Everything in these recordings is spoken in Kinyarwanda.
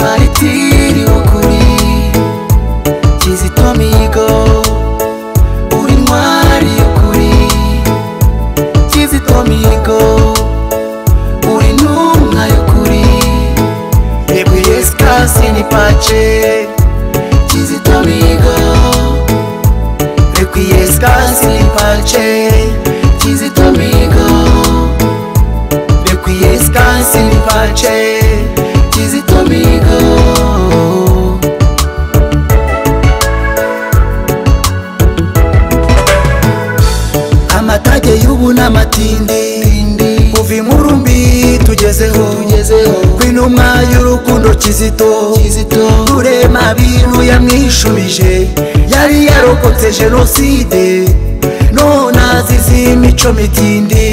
witiriwe ukuri kizito mihigo uri intwari y'ukuri kizito mihigo uri intumwa y'ukuri yego yesu kasi ni pace kizito mihigo yego yesu kasi ni pace kizito mihigo Requies cansi in pace Kizito Migo Amatage y'ubu n'amatindi Kuva inkuru mbi tugezeho Kw'intumwa y'urukundo Kizito Rurema bintu yamwishubije Yari yarokotse jenoside None azize imico mitindi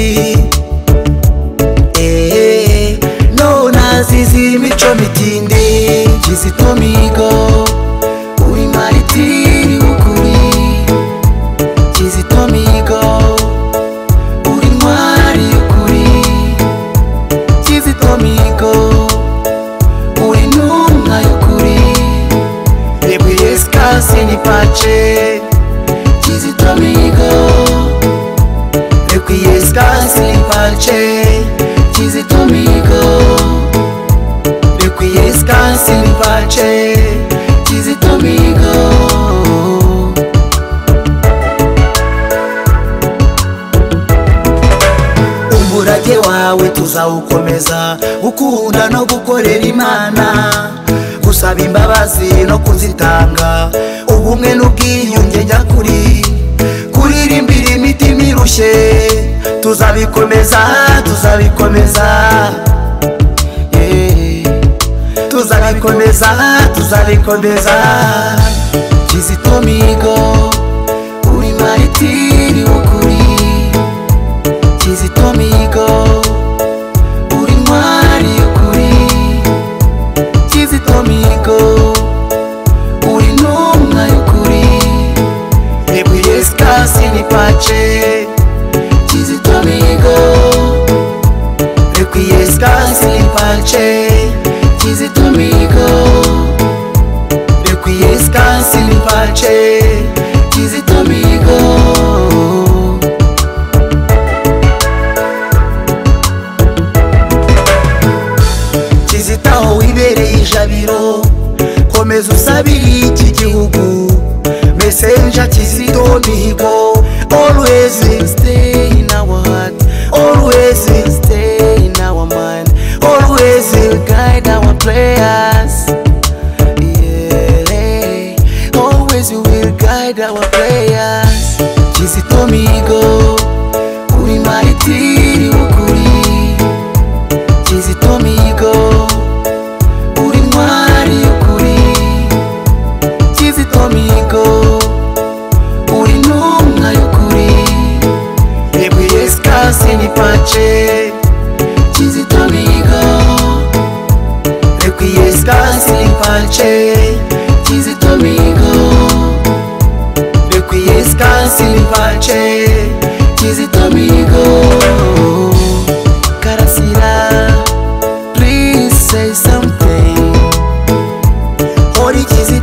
Eh, none azize imico mitindi kizito mihigo uri maritiri w'ukuri kizito mihigo uri intwari y'ukuri kizito mihigo uri intumwa y'ukuri yego yesu kasi ni pace kizito mihigo Requies casi pace Kizito migo Requies casi pace Kizito migo umurage wawe tuzawukomeza ukunda no gukorera imana gusaba imbabazi no kuzitanga ubumwe n'ubwiyunge njya kuri kuririmbira imitima irushye tuzabikomeza tuzabikomeza Eh, tuzabikomeza tuzabikomeza kizito migo uri maritiri w'ukuri kizito mihigo uri intwari y'ukuri kizito mihigo uri intumwa y'ukuri yego yesu kasi ni pace kizito mihigo yego yesu kasi ni pace kizito mihigo yego yesu kasi ni pace kizito mihigo kizita aho wibereye ijabiro komeza usabire iki gihugu mesenja kizito mihigo always stay in our heart always stay in our mind always guide our prayers yeah. always you will guide our prayers kizito mihigo uri maritiri w'ukuri kizito mihigo uri intwari y'ukuri kizito mihigo uri intumwa y'ukuri yego yesu kasi ni pace kizito mihigo yego yesu kasi ni pace kizito mihigo yego yesu kasi ni pace kizito mihigo karasira Please say something. Ori kizi